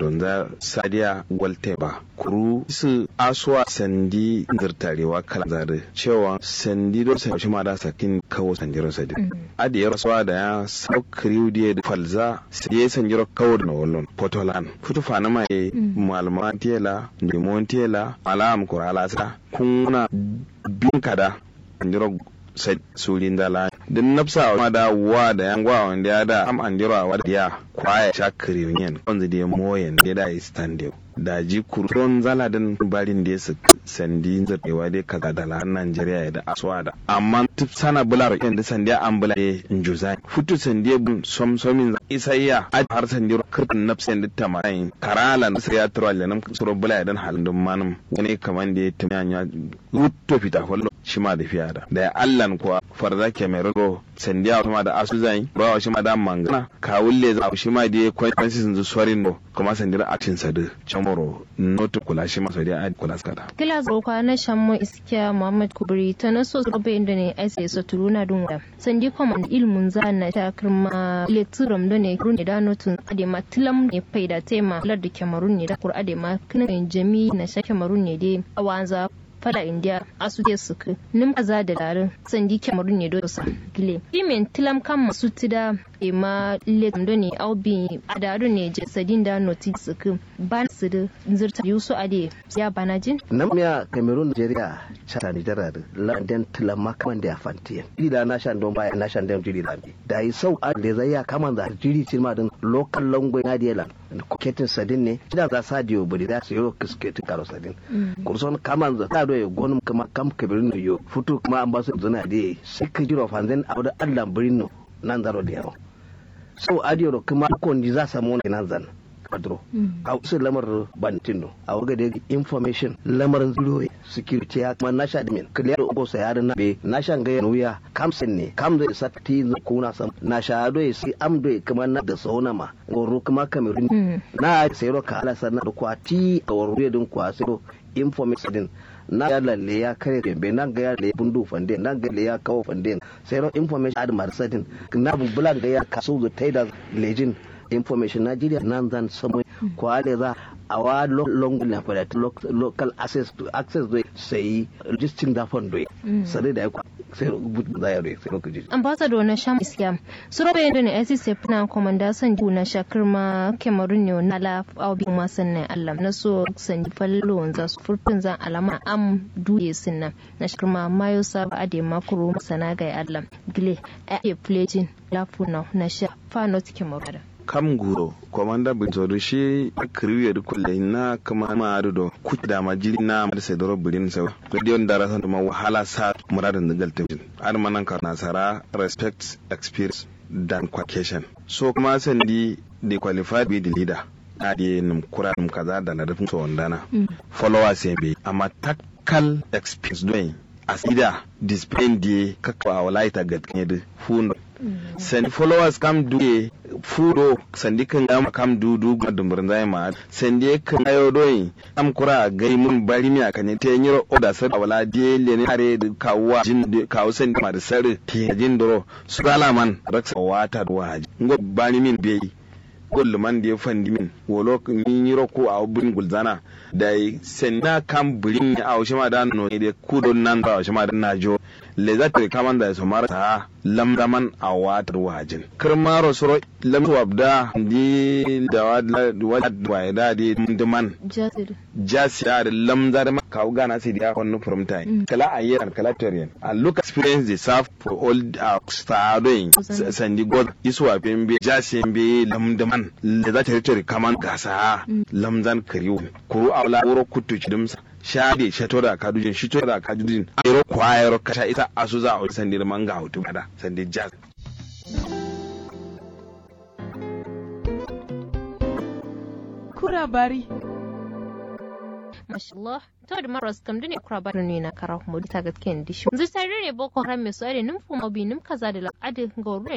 don za sadiya walte ba kuru su aswa sandi zirtarewa kala zare cewa sandi do sai shi ma da sakin kawo sandiro sadi adi ya rasuwa da ya saukriu da falza sai ya sandiro kawo da wallon potolan futu fana mai malama tela limon tela alam kurala sa kuna bin kada sandiro surin dala din nafsa ma da wa da yan gwa wanda ya da am an dira wa da ya kwaya shakari yin wanda da moyen da da istande da ji kuron zala din barin da su sandi zabewa dai kaga da la Najeriya da aswa da amma tip sana bular yan da sandiya an bula e injuza futu sandiya bun som somin isayya a har sandiya kirtin nafsa da tamayin karala na sai ya tura lanam suro bula dan halin dun manum wani kaman da ya tumanya rutto fita fallo shi ma da fiya da da allan kuwa farza ke mai rago sandiya kuma da asu zai ba shi ma da mangana kawulle za shi ma da kwanci sun zu sorin no kuma sandira atin sadu chamoro notu kula shi ma sadiya a kula skada kila zo kwa na shammo iskiya muhammad kubri ta na so robe inda ne ai sai so turuna dun da sandi kuma ilmun zana ta kirma lecturum da ne kurun da notun ade ma tilam ne faida tema lar da kamarun ne da kur ade ma kinan jami na sha kamarun ne dai awanza fada india asu je suku nim aza da larin sandi kamarun ne dosa gile imen tilam kan masu tida e ma le do ne aubi adaru ne je sadin da noti suku ban su da zurta yusu ade ya banajin nam ya cameroon nigeria chata ni dara da landen tilam makaman da fantiyan ila na shan don baya na shan don jiri lambi da yi sau a da zai ya kaman da jiri cilma din local language na diyalan kuketin sadin ne idan za sa diyo bari za su yi kisketin karo sadin kurson kaman za ta doye gonum kama kam kabirin no yo futu kuma an ba su zuna da sai ka jiro fanzan a wadda allah birin no nan zaro da yaro so adiyo kuma kon ji za samu wani nan zan kadro a wasu lamar bantin a waga da information lamarin zuro security ya kuma nasha da min clear ugo sa yarin na be nasha ga nuya kamsin ne kam da sakti ko na sam nasha do si am do kuma na da sauna ma goro kuma kamerun na sayro ka ala sanna da kwati a waro din kwa sai information din na ya lalle ya kare rembe na ga ya le bundu fande na ga le ya kawo fande sai ro information ad marsadin na bubula ga ya kaso da taida lejin information Nigeria nan zan samu kwale za a wa long na fada local access to access do sai registering da fund do sai da ya sai rubutu da ya do sai lokaci ambassador na sham isyam suro bayan da ne ICC fina komanda san ju na shakir ma Cameroon ne na la aubi ma sannan Allah na so san fallo wanza su furtun zan alama am duye sinna na shakir ma mayo sa ade makuru masana ga Allah gile a pledging lafuna na sha fa not Cameroon kam guro komanda bintodo shi kriwe du kulle na kama ma do ku da ma jiri na ma sai doro bulin sa radio ndara san ma wahala sa muradin da galta ar manan ka nasara respect experience dan qualification so kuma sandi de qualified be the leader na de num kura num kaza da na rufin so wandana followers be amma takkal experience doing asida display die kakwa walaita gatkin yadda fundo sandi followers kam duye fudo sandi kan gama kam dudu ga dumburin zai ma sandi kan ayo doyi am kura gai mun bari mi akan te nyiro oda sar wala die le ne are kawwa jin kawo sandi ma da sar te jin doro sugala man raksa wata wa ngo bani min beyi gol man da ya fandi min wolo ni yiro ko a burin gulzana da senna kam burin ya a ma da no ne ku don nan ba ma da najo le za ta kaman da su mara ta lamdaman a watar wajin kirmaro suro lamsu wabda di da wad wa da di diman jasi da lamza da ka gana sai da kwanu from time kala ayyar kala torian a look experience the serve for all our stadoing sandi god iswa pembe jasi be lamdaman le za ta ritere kaman gasa lamzan kariwo ko awla wuro kuttu chidumsa shade shato da kadujin shito da kadujin ayro kwayro kasha ita asu za a sandi da manga hutu kada sandi jazz kura bari mashallah to da maras kam dune kura bari ne na kara mu ta gaskiya dishi zai tare ne boko haram mai so ade nim fu mobi nim kaza da al'adin ga